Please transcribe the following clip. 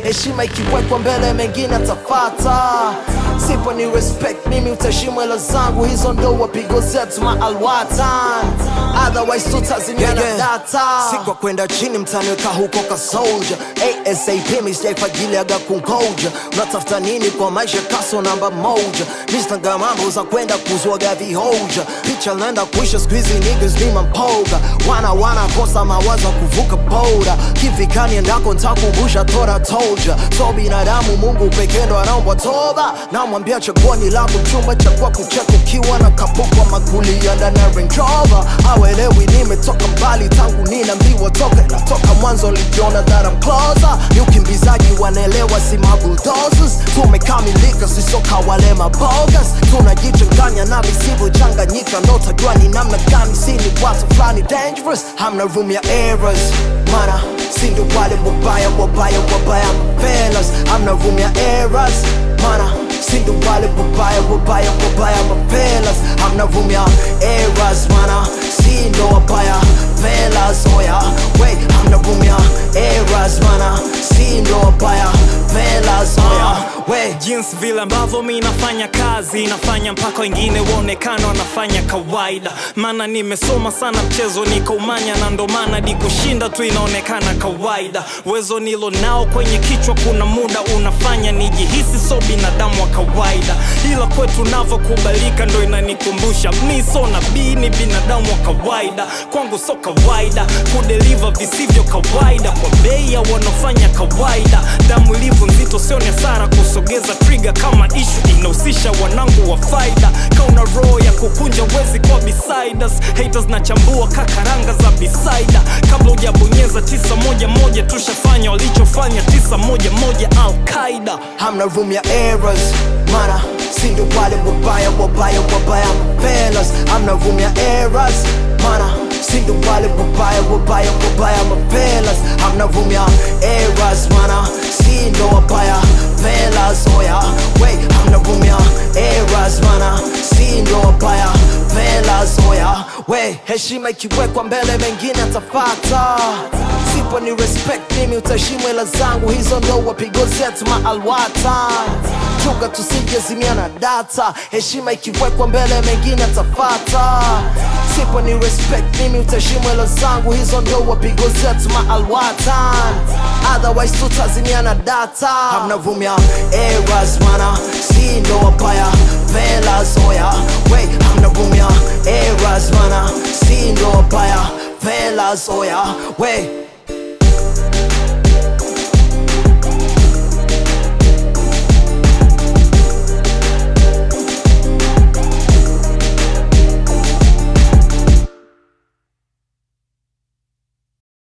heshima ikiwekwa mbele mengine atafata sipo ni respect mimi utaheshimu hela zangu hizo ndo wapigo zetu maalwatan otherwise tutazimia na data sikwa kwenda chini mtaniweka huko ka soldier asap misjaifagiliaga kungoja unatafuta nini kwa maisha kaso namba moja mistanga mambo za kwenda kuzwaga vihoja picha naenda kuisha skuizi niggas ni mampoga wana wana kosa mawazo kuvuka boda kivikani endako ntakumbusha tora toja so binadamu mungu pekee ndo anaombwa toba namwambia chaguoni langu chumba cha kwa kucheka ukiwa na kapokwa magulia ndani ya Range Rover awelewi nimetoka mbali tangu ninaambiwa toka natoka mwanzo lijiona that I'm closer ni ukimbizaji wanaelewa si mabulldozers tumekamilika sisoka wale mabogas tunajichanganya na visivyochanganyika ndo tajua ni namna gani si ni watu fulani dangerous hamna room ya errors mana si ndo wale wabaya wabaya wabaya fellas hamna room ya errors mana si ndo wale wabaya wabaya wabaya mafelas hamna room ya errors mana si ndo wabaya fellas oya wait hamna room ya errors mana si ndo wabaya fellas oya wait jinsi vile ambavyo mi nafanya kazi nafanya mpaka wengine waonekana wanafanya kawaida maana nimesoma sana mchezo nikaumanya na ndo maana di kushinda tu inaonekana kawaida uwezo nilo nao kwenye kichwa kuna muda unafanya nijihisi so binadamu wa kawaida ila kwetu navyokubalika ndo inanikumbusha mi so nabii ni binadamu wa kawaida kwangu so kawaida kudeliva visivyo kawaida kwa bei ya wanaofanya kawaida damu ilivyo nzito sio ni hasara kusogeza trigger kama ishu inahusisha wanangu wa faida kauna roho ya kukunja wezi kwa besides haters na chambua kakaranga za bisaida kabla hujabonyeza tisa moja moja tushafanya walichofanya tisa moja moja alqaida hamna room ya errors mana si ndo wale wabaya wabaya wabaya fellas hamna room ya errors mana si ndo wale wabaya wabaya wabaya mafelas hamna room ya errors mana si ndo wabaya fellas oya wait hamna room ya errors mana si ndo wabaya fellas oya wait heshima ikiwekwa mbele mengine atafata sipo ni respect mimi utaheshimu hela zangu hizo ndo wapigo zetu maalwatan chunga tusijezimia na data heshima ikiwekwa mbele mengine atafata sipo ni respect mimi utaheshimu hela zangu hizo ndo wapigo zetu maalwatan otherwise tutazimia na data hamna room ya errors mana si ndo wabaya fellas oya wait hamna room ya errors mana si ndo wabaya fellas oya wait